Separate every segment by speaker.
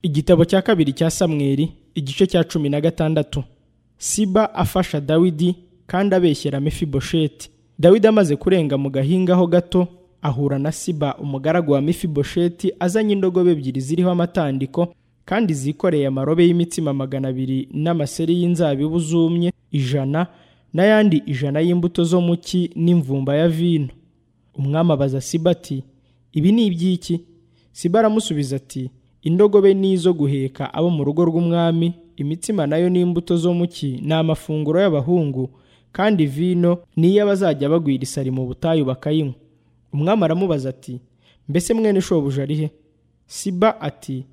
Speaker 1: igitabo cya kabiri cya samweli igice cya cumi na gatandatu siba afasha dawidi kandi abeshyera mefibosheti dawidi amaze kurenga mu gahinga ho gato ahura na siba umugaragu wa mefibosheti azanye indogobe ebyiri ziriho amatandiko kandi zikoreye amarobe y'imitsima magana abiri n'amaseri y'inzabibu zumye ijana n'ayandi ijana y'imbuto zo mu cyi n'imvumba ya vino umwami abaza siba ati ibi ni iby'iki siba aramusubiza ati indogobe ni izo guheka abo mu rugo rw'umwami imitsima nayo ni imbuto zo mu cyi ni amafunguro y'abahungu kandi vino niyo abazajya bagwira isari mu butayu bakayinywa umwami aramubaza ati mbese mwene shobuja ari he siba ati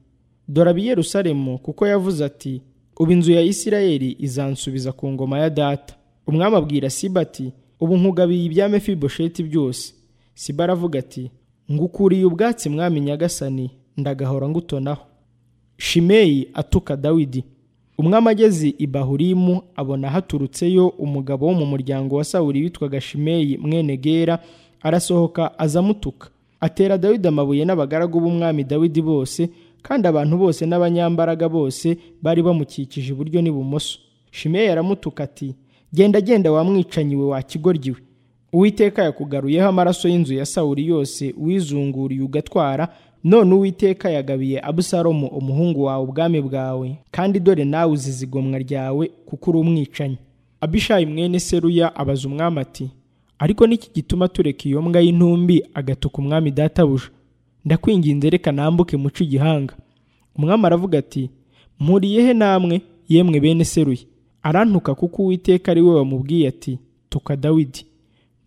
Speaker 1: dore abi yerusalemu kuko yavuze ati ubu inzu ya isirayeli izansubiza ku ngoma ya data umwami abwira siba ati ubu nkugabiye ibya mefibosheti byose siba aravuga ati ngukuriye ubwatsi mwami nyagasani ndagahora ngutonaho shimeyi atuka dawidi umwami ageze i bahurimu abona haturutseyo umugabo wo mu muryango wa sawuri witwaga shimeyi mwene gera arasohoka azamutuka atera dawidi amabuye n'abagaragu b'umwami dawidi bose kandi abantu bose n'abanyambaraga bose bari bamukikije iburyo n'ibumoso shimeyi aramutuka ati genda genda wamwicanyiwe wa kigoryi we uwiteka yakugaruyeho amaraso y'inzu ya sawuri yose wizunguriye ugatwara none uwiteka yagabiye abusalomu umuhungu wawe ubwami bwawe kandi dore nawe uzize igomwa ryawe kuko uri umwicanyi abishayi mwene seruya abaza umwami ati ariko niki gituma tureka iyo mbwa y'intumbi agatuka umwami databuja ndakwinginze reka nambuke muce igihanga umwami aravuga ati mpuriye he namwe yemwe bene seruya arantuka kuko uwiteka ari we wamubwiye ati tuka dawidi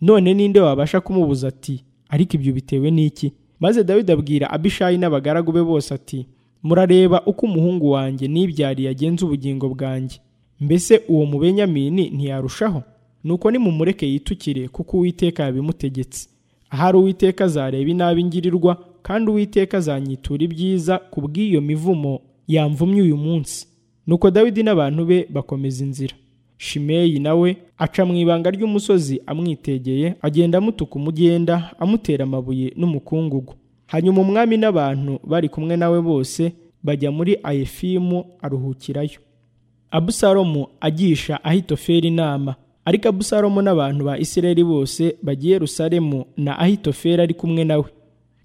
Speaker 1: none ninde wabasha kumubuza ati ariko ibyo bitewe n'iki maze dawidi abwira abishayi n'abagaragu be bose ati murareba uko umuhungu wanjye nibyariye agenza ubugingo bwanjye mbese uwo mubenyamini ntiyarushaho nuko nimumureke yitukire kuko uwiteka yabimutegetse ahari uwiteka azareba inabi ngirirwa kandi uwiteka azanyitura ibyiza ku bw'iyo mivumo yamvumye uyu munsi nuko dawidi n'abantu be bakomeza inzira shimeyi nawe aca mu ibanga ry'umusozi amwitegeye agenda amutuka umugenda amutera amabuye n'umukungugu hanyuma umwami n'abantu bari kumwe nawe bose bajya muri ayefimu aruhukirayo abusalomu agisha ahitoferi inama ariko abusalomu n'abantu ba isirayeli bose bagiye yerusalemu na ahitoferi ari kumwe nawe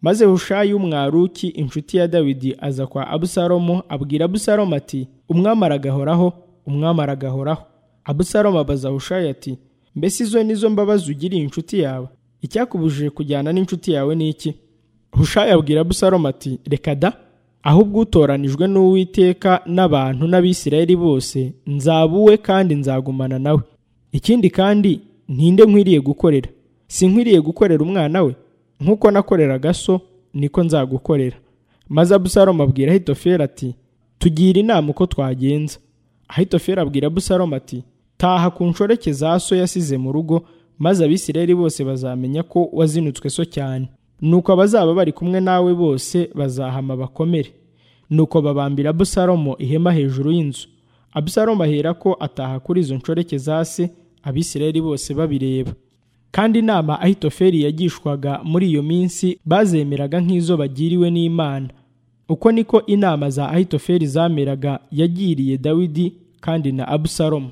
Speaker 1: maze hushayi w'umwaruki inshuti ya dawidi aza kwa abusalomu abwira abusalomu ati umwami aragahoraho umwami aragahoraho abusalomu abaza hushayi ati mbese izo nizo mbabazi ugiriye inshuti yawe icyakubujije kujyana n'inshuti yawe ni iki hushayi abwira abusalomu ati reka da ahubwo utoranijwe n'uwiteka n'abantu n'abisirayeli bose nzaba uwe kandi nzagumana nawe ikindi kandi ntinde nkwiriye gukorera si nkwiriye gukorera umwana we nk'uko nakoreraga so niko nzagukorera maze abusalomu abwira hitoferi ati tugira inama uko twagenza ahitoferi abwira abusalomu ati taha ku nshoreke za so yasize mu rugo maze abisirayeli bose bazamenya ko wazinutswe so cyane nuko abazaba bari kumwe nawe bose bazahama bakomere nuko babambira abusalomo ihema hejuru y'inzu abusalomo ahera ko ataha kuri izo nshoreke za se abisirayeli bose babireba kandi inama ahitoferi yagishwaga muri iyo minsi bazemeraga nk'izo bagiriwe n'imana uko niko inama za ahitoferi zameraga yagiriye dawidi kandi na abusalomo